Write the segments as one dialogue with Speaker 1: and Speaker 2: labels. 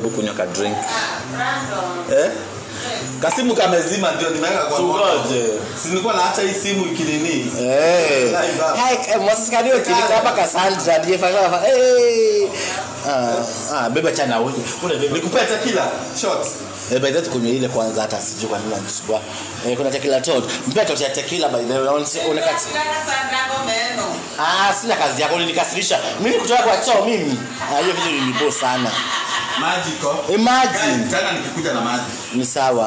Speaker 1: kunywa ka drink eh? kasimu kamezima ndio nimeweka kwa moto.
Speaker 2: Tungoje.
Speaker 1: si nilikuwa naacha hii simu ikinini
Speaker 2: Eh.
Speaker 1: Live up.
Speaker 2: Hai, eh, Moses Kariuki ni kama Cassandra ndiye fanya eh. Ah, ah, beba chana wewe. Kuna beba.
Speaker 1: nikupea tekila shot
Speaker 2: Eh, by the way tukunywe ile kwanza hata sijui kwa nini unanisumbua. Eh, kuna tequila tot. Mpea tot ya tequila by the way. Unaona- Unakati. Ah, sina kazi yako ulinikasirisha. Mimi kutoka kwa choo mimi. Ah, hiyo vitu nilibo sana.
Speaker 1: maji ko
Speaker 2: Imagine.
Speaker 1: tena nikikuja na maji
Speaker 2: Ni sawa.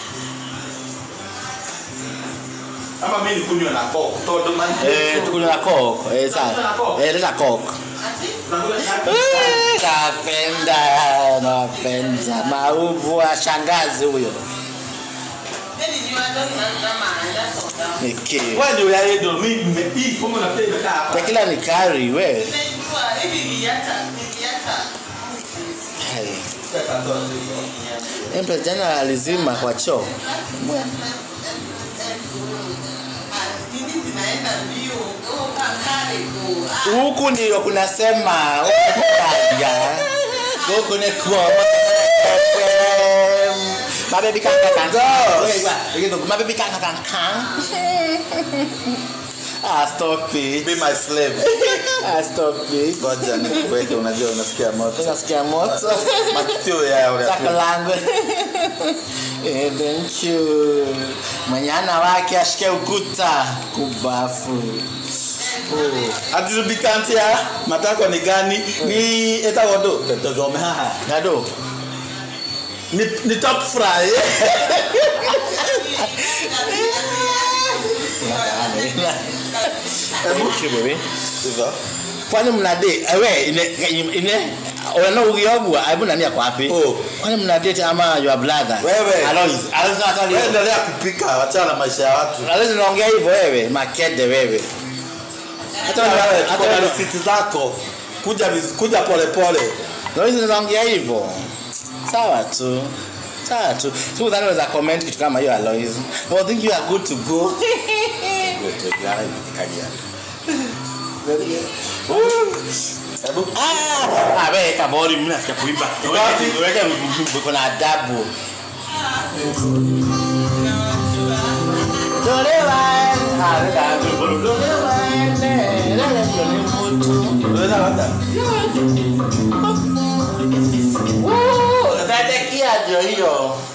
Speaker 1: ama mimi nikunywe na coke todo maji
Speaker 2: Eh, tukunywe na coke. Eh, sawa. Eh, leta coke. Eh, Napenda, napenda mauvu wa shangazi huyo. Niki.
Speaker 1: wewe ndio ya ndio mimi nimepii kama unafikia imekaa hapa
Speaker 2: Tequila ni kari we. Hai. Empe jana alizima kwa choo. Huku ndio kunasema ukukaja. Huku ni kwa Mabebi kanga kanga. Mabebi kanga kanga. Ah, stop it.
Speaker 1: be my slave
Speaker 2: Ah, stop it.
Speaker 1: ngoja nikuweke unajua unasikia moto
Speaker 2: Unasikia moto?
Speaker 1: matio ya ule
Speaker 2: Saka langu. Eh, thank you. Mwenyana wake ashike ukuta kubafu. Oh.
Speaker 1: atirubikantia matako ni gani ni etagodo tetogome haha
Speaker 2: Nado.
Speaker 1: ni, ni top fry
Speaker 2: Okay, baby.
Speaker 1: hivyo
Speaker 2: Kwani mna date? Ewe ine ine ona ugiogwa aibu nani yako wapi?
Speaker 1: Oh.
Speaker 2: Kwani mna date ama your brother?
Speaker 1: Wewe.
Speaker 2: Alois. Alois nataka
Speaker 1: wewe endelea kupika wachana na maisha ya watu
Speaker 2: Alois naongea hivyo wewe, makede wewe.
Speaker 1: hata wewe tuko na
Speaker 2: hata-
Speaker 1: risiti zako kuja viz- kuja pole pole
Speaker 2: Alois naongea hivyo. Sawa tu. Sawa tu. Tu dhani unaweza comment kitu kama hiyo Alois. I think you are good to go.
Speaker 1: hebu
Speaker 2: Ah, ah, wewe kabori mimi nasikia kuimba.
Speaker 1: Wapi?
Speaker 2: Weke kuna adabu. Dolewa. Ah, weka dolewa.
Speaker 1: unaweza hata
Speaker 2: Woo, Tatakia ndio hiyo.